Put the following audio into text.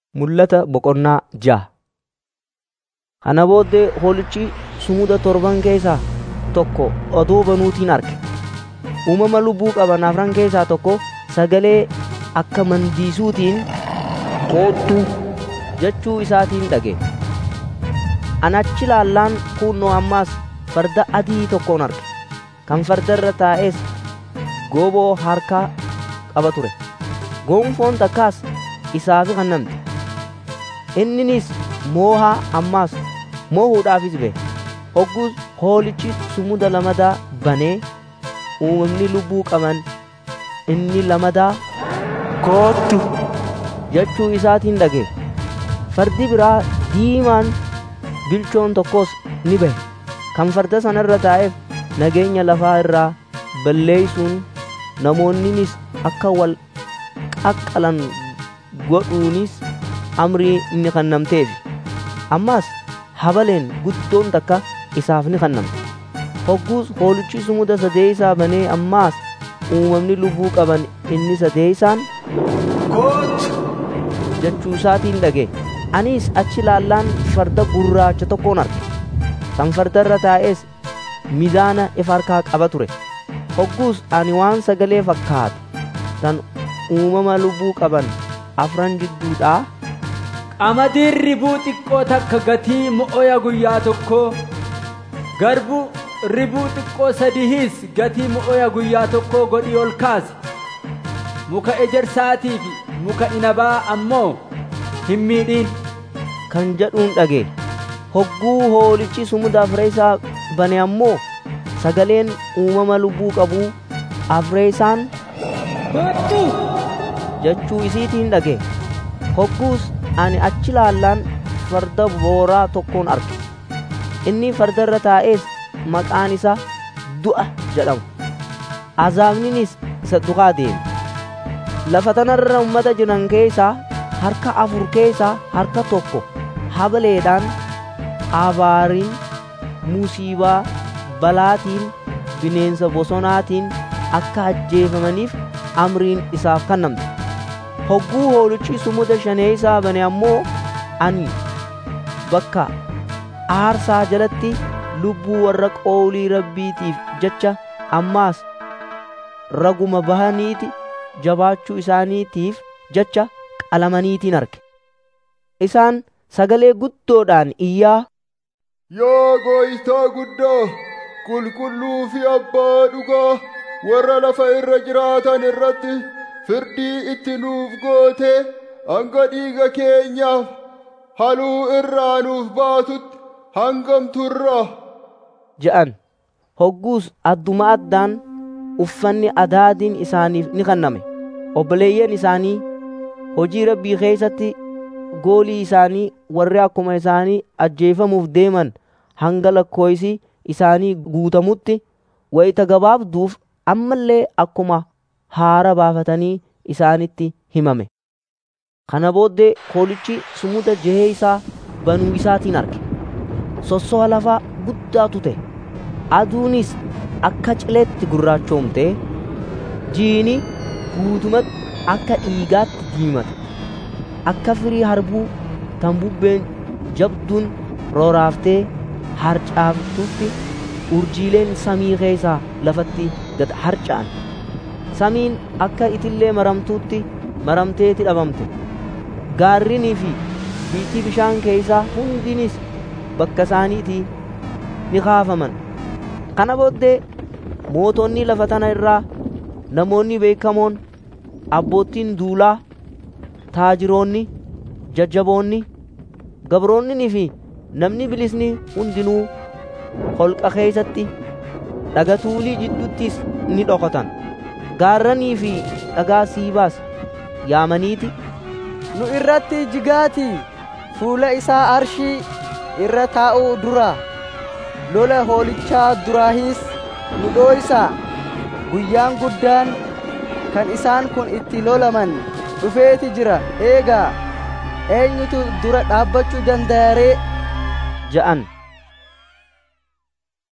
Mul'ata boqonnaa ja'a. Kana booddee hoolichi sumuda torban keessaa tokko oduu banuutiin arge. Uumama lubbuu qaban afran keessaa tokko sagalee akka mandiisuutiin koottu jechuu isaatiin dhaga'e. Ani achi ilaallaan kuunnoo ammas farda adii tokkon arge. Kan farda irra taa'es gooboo harkaa qaba ture. Gonfoon takkaas isaaf kennamte. Inninis moohaa ammas moohuudhaafis ba'e. Hogguus hoolichi sumuda lamadaa banee uumamni lubbuu qaban inni lamadaa koottu jechuu isaatiin dhaga'e. Fardi biraa diimaan bilchoon tokkos ni ba'e. Kan farda sana irra taa'eef nageenya lafaa irraa balleeysuun namoonnis akka wal qaqqalan godhuunis amrii ni kennamteef. Ammas habaleen guddoon takka isaaf ni kennamte. Hogguus hoolichi sumuda sadeeysaa banee ammaas uumamni lubbuu qaban inni sadeeysaan Kootu! jechuu isaatiin dhaga'e. Anis achi ilaallaan farda gurraacha tokkoon arge. Kan farda irra taa'es mizaana ifa harkaa qaba ture. Hogguus ani waan sagalee fakkaatu tan uumama lubbuu qaban afran jidduudhaa Qamadiin ribuu xiqqoo takka gatii mo'oya guyyaa tokkoo garbuu ribuu xiqqoo sadihiis gatii mo'oya guyyaa tokkoo godhii ol kaase muka ejersaatii fi muka inabaa ammoo hin miidhiin kan jedhuun dhaga'e. Hogguu hoolichi sumuda afree isaa bane ammoo sagaleen uumama lubbuu qabuu afree isaan Kottu! jechuu isiitiin dhaga'e. Hogguus ani achi ilaallaan farda booraa tokkoon arge. Inni farda irra taa'es maqaan isaa du'a jedhama. Azaabninis isa duukaa deeme. Lafa tanarra uummata jiran keessaa harka afur keessaa harka tokko habaleedhaan abaariin musiibaa balaatiin bineensa bosonaatiin akka ajjeefamaniif amriin isaaf kennamte. Hogguu hoolichi sumuda shaneeysaa bane ammoo ani bakka aarsaa jalatti lubbuu warra qoolii rabbiitiif jecha ammaas raguma bahaniiti jabaachuu isaaniitiif jecha qalamaniitiin arge. Isaan sagalee guddoodhaan iyyaa Yaa gooytaa guddoo qulqulluu fi abbaa dhugaa warra lafa irra jiraatan irratti firdii itti nuuf goote hanga dhiiga keenyaaf haluu irraa nuuf baatutti hangam turra. je'an. Hogguus adduma addaan uffanni adaadiin isaaniif ni kenname. Obboleeyyan isaanii hojii rabbii keessatti goolii isaanii warri akkuma isaanii ajjeefamuuf deeman hanga lakkooysi isaanii guutamutti wayita gabaabduuf ammallee akkuma haara baafatanii isaanitti himame. Kana booddee hoolichi sumuda jehee isaa banuu isaatiin arge. Sosso'a lafaa guddaatu ta'e. Aduunis akka cileetti gurraachoomte jiini guutumatti akka dhiigaatti diimate. Akka firii harbuu tan bubbeen jabduun rooraaftee harcaaftutti urjiileen samii keessaa lafatti gad harca'an. Samiin akka itillee maramtuutti maramteeti dhabamte. Gaarrinii fi biitii bishaan keessaa hundinis bakka isaaniitii ni kaafaman. Kana booddee mootonni lafa tana irraa namoonni beekamoon abboottiin duulaa taajiroonni jajjaboonni gabroonnii fi namni bilisni hundinuu holqa keessatti dhagatuulii jidduttis ni dhokatan gaarranii fi dhagaa siibaas yaamaniiti nu irratti jigaati fuula isaa arshii irra taa'uu dura lola hoolichaa duraahis nu dhooysaa guyyaan guddaan kan isaan kun itti lolaman dhufeeti jira eegaa eenyutu dura dhaabbachuu danda'aree ja'an